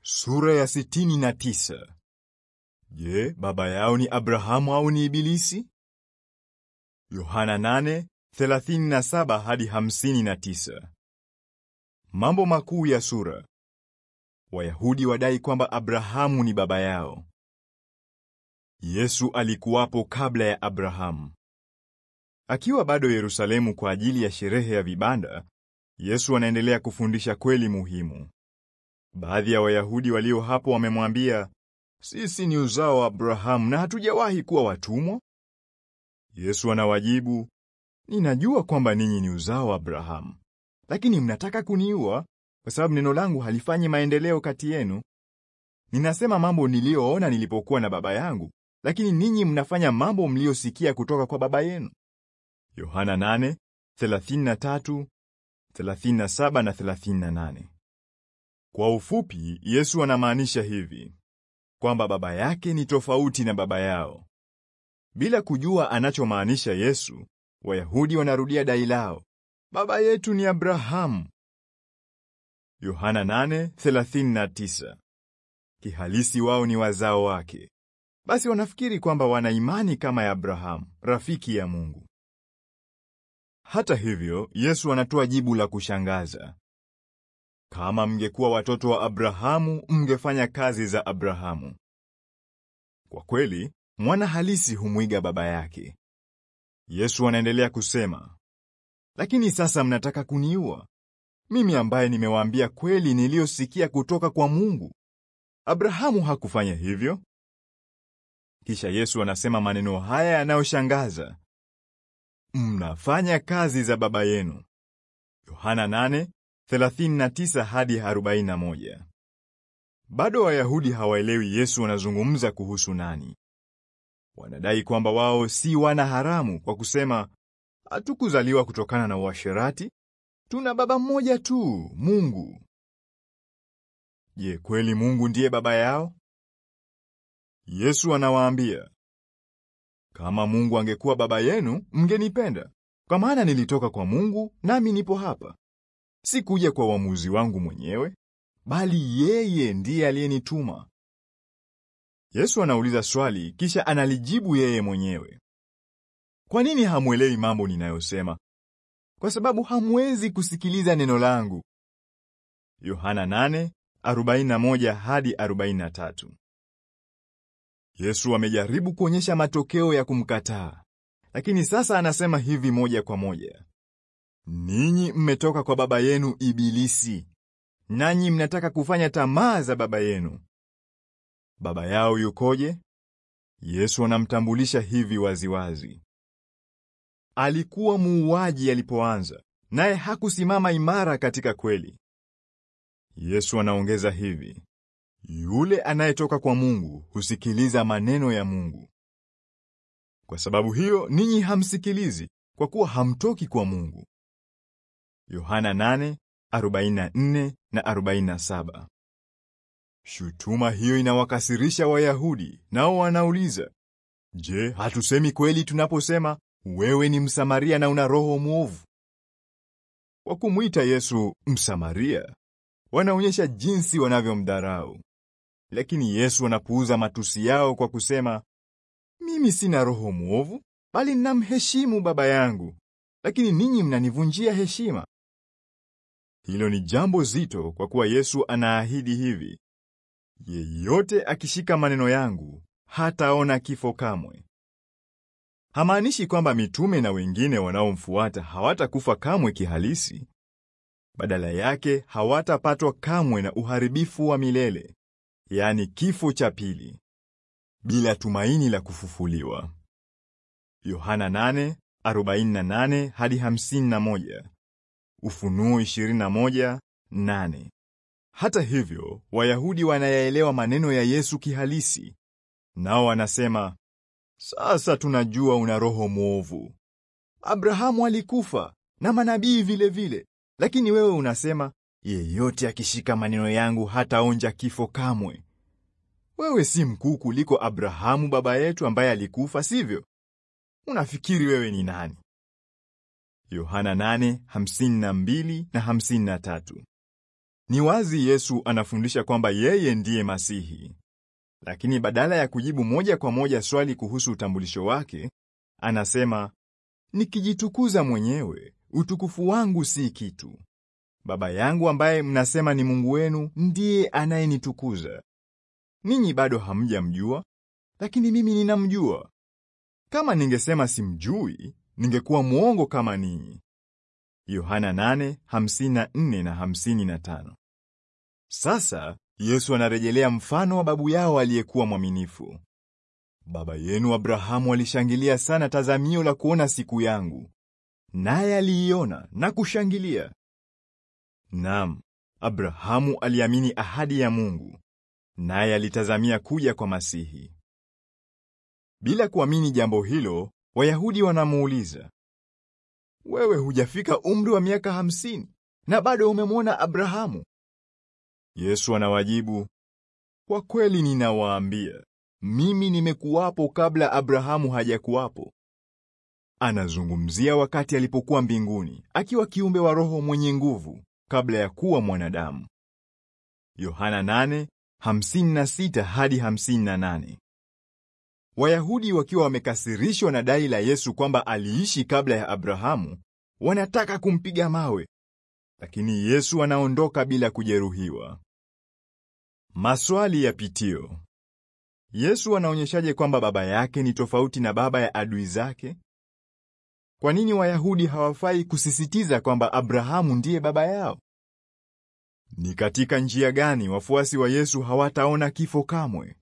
Sura ya sitini na tisa. Je, baba yao ni Abrahamu au ni Ibilisi? Yohana 8:37 hadi 59. Mambo makuu ya sura. Wayahudi wadai kwamba Abrahamu ni baba yao. Yesu alikuwapo kabla ya Abrahamu. Akiwa bado Yerusalemu kwa ajili ya sherehe ya vibanda, Yesu anaendelea kufundisha kweli muhimu. Baadhi ya Wayahudi walio hapo wamemwambia, sisi ni uzao wa Abrahamu na hatujawahi kuwa watumwa. Yesu anawajibu, ninajua kwamba ninyi ni uzao wa Abrahamu, lakini mnataka kuniua kwa sababu neno langu halifanyi maendeleo kati yenu. Ninasema mambo niliyoona nilipokuwa na baba yangu, lakini ninyi mnafanya mambo mliyosikia kutoka kwa baba yenu. Yohana 8:33, 37 na 38. Kwa ufupi, Yesu anamaanisha hivi kwamba baba yake ni tofauti na baba yao. Bila kujua anachomaanisha Yesu, Wayahudi wanarudia dai lao, baba yetu ni Abrahamu. Yohana 8:39. Kihalisi wao ni wazao wake. Basi wanafikiri kwamba wana imani kama ya Abrahamu, rafiki ya Mungu. Hata hivyo, Yesu anatoa jibu la kushangaza. Kama mngekuwa watoto wa Abrahamu, mngefanya kazi za Abrahamu. Kwa kweli, mwana halisi humwiga baba yake. Yesu anaendelea kusema, lakini sasa mnataka kuniua mimi, ambaye nimewaambia kweli niliyosikia kutoka kwa Mungu. Abrahamu hakufanya hivyo. Kisha Yesu anasema maneno haya yanayoshangaza, mnafanya kazi za baba yenu. Yohana 8:39 hadi 41. Bado Wayahudi hawaelewi Yesu anazungumza kuhusu nani. Wanadai kwamba wao si wana haramu kwa kusema, hatukuzaliwa kutokana na uasherati, tuna baba mmoja tu, Mungu. Je, kweli Mungu ndiye baba yao? Yesu anawaambia, kama Mungu angekuwa baba yenu, mngenipenda, kwa maana nilitoka kwa Mungu nami nipo hapa. Sikuja kwa uamuzi wangu mwenyewe, bali yeye ndiye aliyenituma. Yesu anauliza swali kisha analijibu yeye mwenyewe. Kwa nini hamwelewi mambo ninayosema? Kwa sababu hamwezi kusikiliza neno langu. Yohana 8:41 hadi 43. Yesu amejaribu kuonyesha matokeo ya kumkataa, lakini sasa anasema hivi moja kwa moja. Ninyi mmetoka kwa baba yenu Ibilisi, nanyi mnataka kufanya tamaa za baba yenu. Baba yao yukoje? Yesu anamtambulisha hivi waziwazi. Alikuwa muuaji alipoanza, naye hakusimama imara katika kweli. Yesu anaongeza hivi, yule anayetoka kwa Mungu husikiliza maneno ya Mungu. Kwa sababu hiyo ninyi hamsikilizi, kwa kuwa hamtoki kwa Mungu. Yohana 8:44 na 47. Shutuma hiyo inawakasirisha Wayahudi, nao wanauliza, je, hatusemi kweli tunaposema wewe ni Msamaria na una roho mwovu? Kwa kumwita Yesu Msamaria, wanaonyesha jinsi wanavyomdharau. Lakini Yesu anapuuza matusi yao kwa kusema, mimi sina roho mwovu, bali ninamheshimu Baba yangu, lakini ninyi mnanivunjia heshima. Hilo ni jambo zito, kwa kuwa Yesu anaahidi hivi, yeyote akishika maneno yangu hataona kifo kamwe. Hamaanishi kwamba mitume na wengine wanaomfuata hawatakufa kamwe kihalisi. Badala yake hawatapatwa kamwe na uharibifu wa milele, yaani kifo cha pili, bila tumaini la kufufuliwa. Yohana 8:48 hadi 51, Ufunuo 21:8. Hata hivyo, Wayahudi wanayaelewa maneno ya Yesu kihalisi, nao wanasema, sasa tunajua una roho mwovu. Abrahamu alikufa na manabii vile vile, lakini wewe unasema yeyote akishika maneno yangu hataonja kifo kamwe. Wewe si mkuu kuliko Abrahamu baba yetu ambaye alikufa, sivyo? Unafikiri wewe ni nani? Yohana 8:52 na 53. Ni wazi Yesu anafundisha kwamba yeye ndiye Masihi. Lakini badala ya kujibu moja kwa moja swali kuhusu utambulisho wake, anasema, nikijitukuza mwenyewe, utukufu wangu si kitu. Baba yangu ambaye mnasema ni Mungu wenu ndiye anayenitukuza. Ninyi bado hamjamjua, lakini mimi ninamjua. Kama ningesema simjui, ningekuwa mwongo kama ninyi. Yohana 8:54 na 55. Sasa Yesu anarejelea mfano wa babu yao aliyekuwa mwaminifu. Baba yenu Abrahamu alishangilia sana tazamio la kuona siku yangu, naye aliiona na kushangilia. Naam, Abrahamu aliamini ahadi ya Mungu, naye alitazamia kuja kwa Masihi. Bila kuamini jambo hilo, Wayahudi wanamuuliza, wewe hujafika umri wa miaka hamsini na bado umemwona Abrahamu? Yesu anawajibu, kwa kweli ninawaambia, mimi nimekuwapo kabla Abrahamu hajakuwapo. Anazungumzia wakati alipokuwa mbinguni, akiwa kiumbe wa roho mwenye nguvu kabla ya kuwa mwanadamu. Yohana 8:56 hadi 58. Wayahudi wakiwa wamekasirishwa na dai la Yesu kwamba aliishi kabla ya Abrahamu, wanataka kumpiga mawe. Lakini Yesu anaondoka bila kujeruhiwa. Maswali ya pitio. Yesu anaonyeshaje kwamba baba yake ni tofauti na baba ya adui zake? Kwa nini Wayahudi hawafai kusisitiza kwamba Abrahamu ndiye baba yao? Ni katika njia gani wafuasi wa Yesu hawataona kifo kamwe?